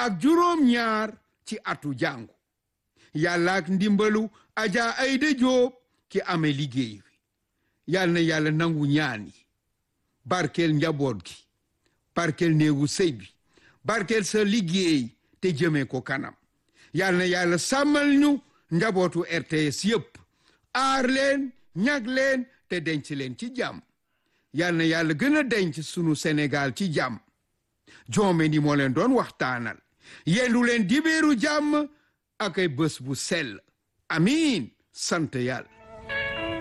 ak juróom-ñaar ci atu jàngu yàlla ak ndimbalu aja ayda jóob ki amee liggéey wi yal na yàlla nangu ñaan yi barkeel njaboot gi barkeel néegu sëy bi barkeel sa liggéey te jëmee ko kanam yal na yàlla sàmmal ñu njabootu RTS yépp aar leen ñag leen te denc leen ci jàmm yal na yàlla gën a denc sunu Sénégal ci jàmm joome ni moo leen doon waxtaanal yendu leen dibéeru jàmm ak ay bés bu sell amiin sant yàlla